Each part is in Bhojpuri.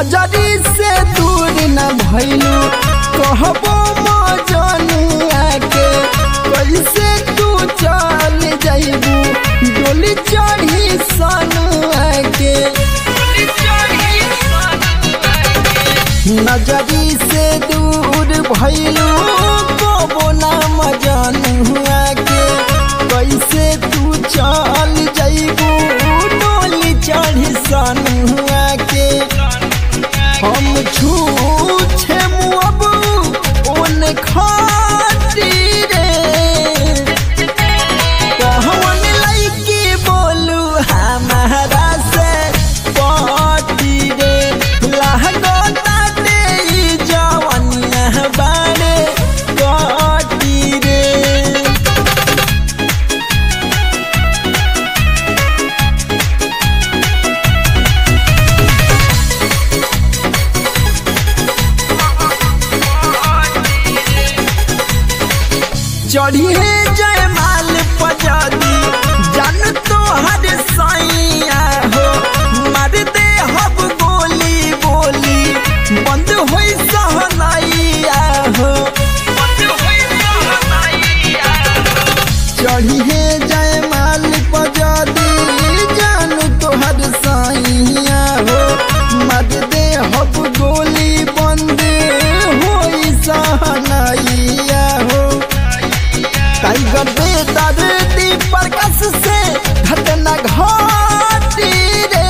नजरी से दूर न भइलू कहबो मजनुआ के कैसे तू चल जाइबू डोली चढ़ी सनुआ के नजरी से दूर भइलू कहबो ना मजनुआ के कैसे तू चल जाइबू डोली चढ़ी सनुआ के हम छूछे मुअब ओन खातीरे कहवन लइकी बोलू हमारा से पाटी रे लहगो ताते ई जवनिया बाड़े काटी रे चढ़िए जयमाल पजादी जन तो हर साइया हो मार दे हब गोली बोली बंद होई सहनाइया हो चढ़िए जयमाल पजादी जन तो हर साइया हो मार दे हब गोली बंद होई सहनाइया हो टाइगर बेदर दीपर कस से घटना घाटी रे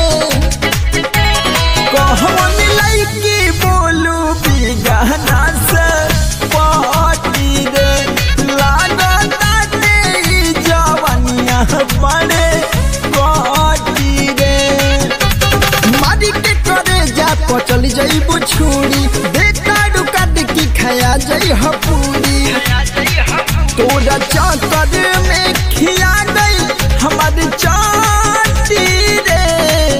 कहवन लइकी बोलू बिगहना से पाटी रे लागता तेरी जवनिया पड़े काटी रे मारी के करे जा पचल जइबू छुरी बेटा काट की खाया जई हपूरी तोरा चाकर में खिया गई हमार चाटी रे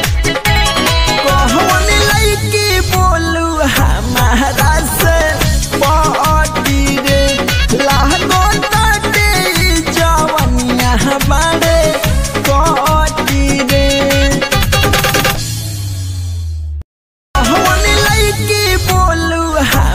कहवन लइकी बोलू हमारा से पाटी रे लागो ताटे ई जवनिया बाड़े काटी रे कहवन लइकी बोलू